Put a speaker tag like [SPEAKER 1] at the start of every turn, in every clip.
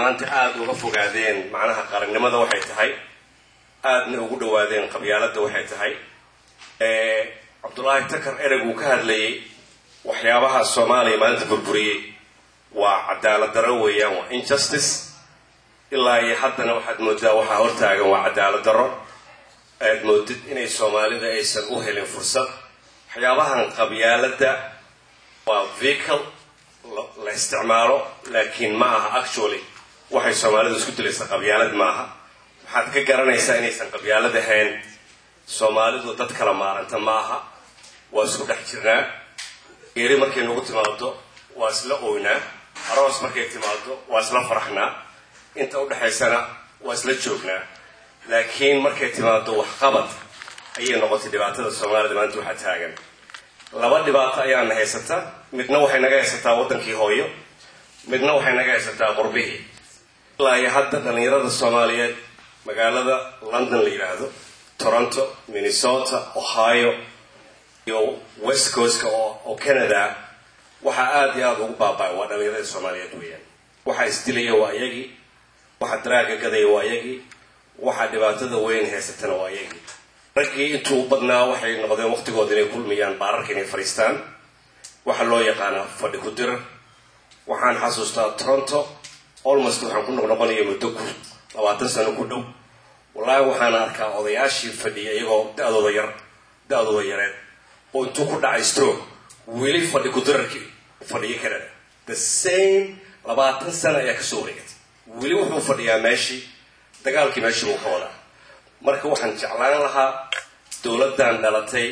[SPEAKER 1] maanta aada uga fogaadeen macnaha qarannimada waxay tahay aadna ugu dhawaadeen qabyaaladda waxay tahay cabdullaahi takar ereg uu ka hadlayay waxyaabaha soomaaliya maalinta burburiyey waa cadaalad darro weeyaan waa injustice ilaa iyo haddana waxaad moodaa waxaa hortaagan waa cadaalad darro aad moodid inay soomaalida aysan u helin fursad waxyaabahan qabyaaladda waa vehicle la isticmaalo laakiin ma aha actually waxay soomaalidu isku dilaysa qabyaalad ma aha waxaad ka garanaysaa inaysan qabyaalad ahayn soomaalidu dad kala maaranta ma aha waa isku dhex jirnaa geeri markay nagu timaado waa isla oynaa aroos markay timaado waa isla faraxnaa inta udhexaysana waa isla joognaa laakiin markay timaado waxqabad ayay noqotay dhibaatada soomaalida maanta waxaa taagan laba dhibaato ayaana haysataa midna waxay naga haysataa waddankii hooyo midna waxay naga haysataa qurbihii ilaa iyo hadda dhallinyarada soomaaliyeed magaalada london la yidhaahdo toronto minnesota ohio iyo west coastka oo canada waxaa aada iyo aada ugu baaba'ay waa dhallinyarada soomaaliyeed weeyaan waxaa isdilaya waa iyagii waxa daraaga gadaya waa iyagii waxaa dhibaatada weyn haysatana waa iyagii raggii intuu badnaa waxay noqdeen waqtigooda inay kulmayaan baararka inay fadhiistaan waxaa loo yaqaanaa fadhi ku dirar waxaan xasuustaa toronto almost waxaan ku noqnoqonaya muddo ku labaatan sano ku dhow wallaahi waxaan arkaa odayaashii fadhiya iyagoo da-dooda yar da-dooda yareed oo intuu ku dhacay stroke weli fadhi ku dirarkii fadhiyo canada the same labaatan sano ayaa kasoo wareegatay weli wuxuu fadhiyaa meeshii dagaalkii meeshii buu ka wadaa marka waxaan jeclaan lahaa dowladdan dhalatay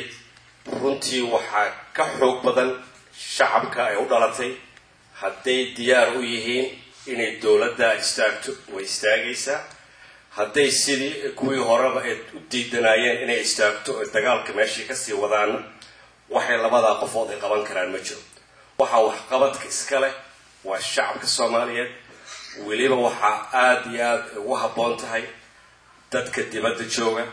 [SPEAKER 1] runtii waxaa ka xoog badan shacabka ay u dhalatay hadday diyaar u yihiin inay dowladda istaagto way istaagaysaa hadday sidii kuwii horeba ay u diidanaayeen inay istaagto oy dagaalka meeshii kasii wadaana waxay labadaa qofood ay qaban karaan ma jiro waxaa waxqabadka iska leh waa shacabka soomaaliyeed weliba waxaa aada iyo aada ugu habboon tahay dadka dibadda jooga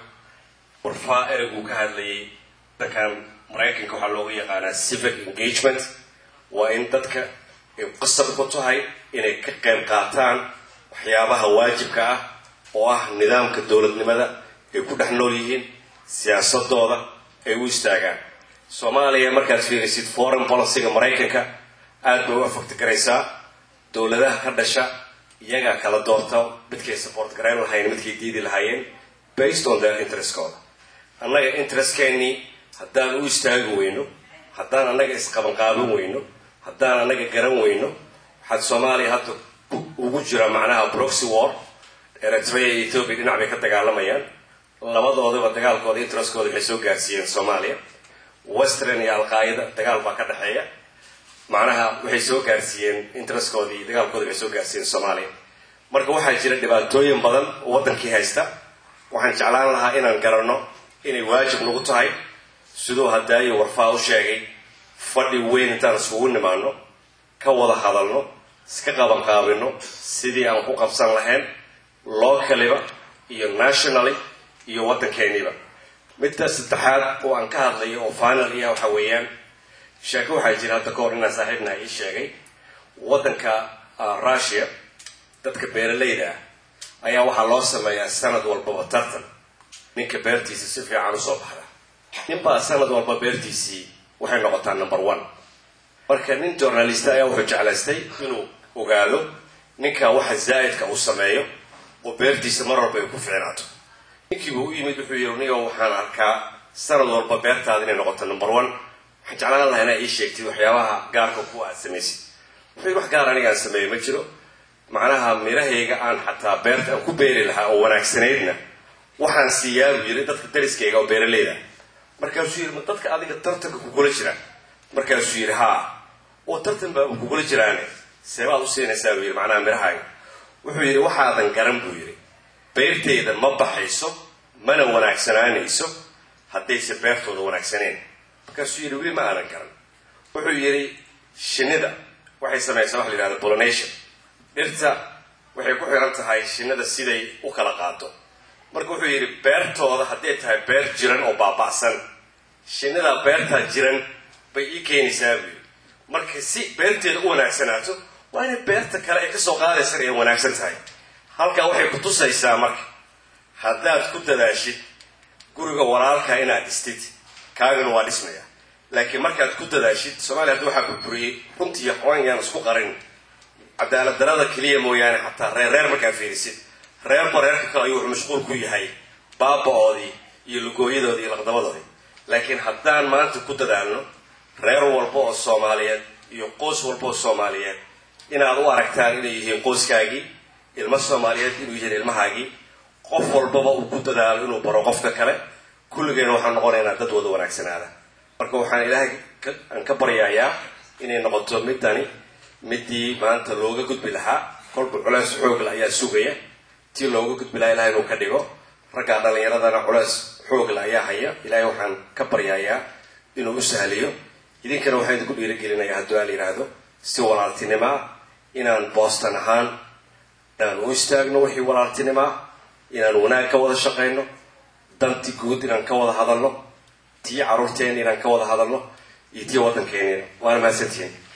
[SPEAKER 1] warfaa eraguu ka hadlayay dadkan maraykanka waxaa looga yaqaanaa civic engagement waa in dadka ay qasab ku tahay inay ka qayb qaataan waxyaabaha waajibka ah oo ah nidaamka dowladnimada ay ku dhex nool yihiin siyaasadooda ay u istaagaan soomaaliya markaad fiirisid foreign policyga maraykanka aada bay u afagti garaysaa dowladaha ka dhasha iyagaa kala doorta midkay support garayn lahayn midkay diidi lahaayeen based on their interestkooda annaga interestkeenii haddaan u istaagi weyno haddaan annaga isqabanqaaban weyno haddaan annaga garan weyno waxaad soomaaliya hadda ugu jira macnaha proxy war eritrea iyo ethoopia dhinac bay ka dagaalamayaan labadoodaba dagaalkooda interestkooda waxay soo gaarsiiyeen soomaaliya western iyo alqaayada dagaal baa ka dhexeeya macnaha waxay soo gaarsiiyeen interestkooda iyo dagaalkooda waxay soo gaarsiiyeen soomaaliya marka waxaa jira dhibaatooyin badan oo waddankii haysta waxaan jeclaan lahaa inaan garanno inay waajib nagu tahay siduu haddaayo warfaa u sheegay fadhi weyn intaan iskugu nimaano ka wada hadalno iska qabanqaabino sidii aan ku qabsan lahayn localiba iyo nationally iyo waddankeeniiba midda saddexaad oo aan ka hadlayo oo final iya waxa weeyaan sheeko waxaa jira hadda ka hor inaan saaxiibna ii sheegay waddanka russia dadka beeralayda ah ayaa waxaa loo sameeyaa sanad walbaba tartan ninka beertiisa si fiican usoo baxda ninbaa sanad walba beertiisii waxay noqotaa number one marka nin journalista ayaa wuxuu jeclaystay inuu ogaado ninka waxa zaa'idka uu sameeyo oo beertiisa mar walba ay ku fiicnaato ninkiiba u yimid wuxuu yiri nigo waxaan arkaa sanad walba beertaada inay noqoto number one waxaan jeclaan lahaa inaa ii sheegtid waxyaabaha gaarka kuwa aad samaysid wuxuu wax gaar anigaan sameeyo ma jiro macnaha mirahayga aan xataa beerta aan ku beeri lahaa oo wanaagsanaydna waxaan siiyaa buu yiri dadka dariskayga oo beeraleyda markaasuu yiri ma dadka adiga tartanka kugula jira markaasuu yiri haa oo tartan baa kugula jiraane seebaad u siinaysaa buu yiri macnaha mirahaaga wuxuu yidhi waxaadan garan buu yidhi beertayda ma baxayso mana wanaagsanaanayso haddayse beertooda wanaagsaneen markaasuu yidhi weli ma aanan garan wuxuu yidhi shinnida waxay samaysaa waxa la yidhahda pollination dhirta waxay ku xiran tahay shinnida siday u kala qaado marka wuxuu yidhi beertooda hadday tahay beer jiran oo baaba'san shinnidaa beertaa jiran bay ii keenaysaa buu yidhi marka si beerteeda u wanaagsanaato waa inay beerta kale ay kasoo qaadaysan ay wanaagsan tahay halkaa waxay ku tusaysaa marka haddaad ku dadaashid guriga walaalkaa inaad dhistid kaagana waa dhismaya laakiin markaad ku dadaashid soomaaliya hadda waxaa burburiyey runtii xawaan yaan isku qarin cadaalad darada keliya mooyaane xataa reer reer markaa fiirisid reerba reerka kale ayuu wuxuu mashquul ku yahay baaba-oodii iyo lugooyadoodii iyo laqdabadoodii laakiin haddaan maanta ku dadaalno reer walba oo soomaaliyeed iyo qoys walba oo soomaaliyeed inaad u aragtaan inay yihiin qoyskaagii ilmo soomaaliyeed inuu yihiin ilmahaagii qof walbaba uu ku dadaalo inuu baro qofka kale kulligeena waxaan noqonaynaa dad wada wanaagsanaada marka waxaan ilaahay aan ka baryayaa inay noqoto midani midii maanta looga gudbi lahaa kolba culeys xoogla ayaa sugaya tii looga gudbi lahaa ilahay inuu ka dhigo raggaa dhallinyaradana culeys xoogla ayaa haya ilaahay waxaan ka baryayaa inuu u sahliyo idinkana waxaan idinku dhiirigelinayaa hadduu aal yidhaahdo si walaaltinimo ah inaan boostan ahaan inaan u istaagno wixii walaaltinimo ah inaan wanaag ka wada shaqayno danti guud inaan ka wada hadalno tii carruurteena inaan ka wada hadalno iyo tii waddankeena waana mahadsantihiin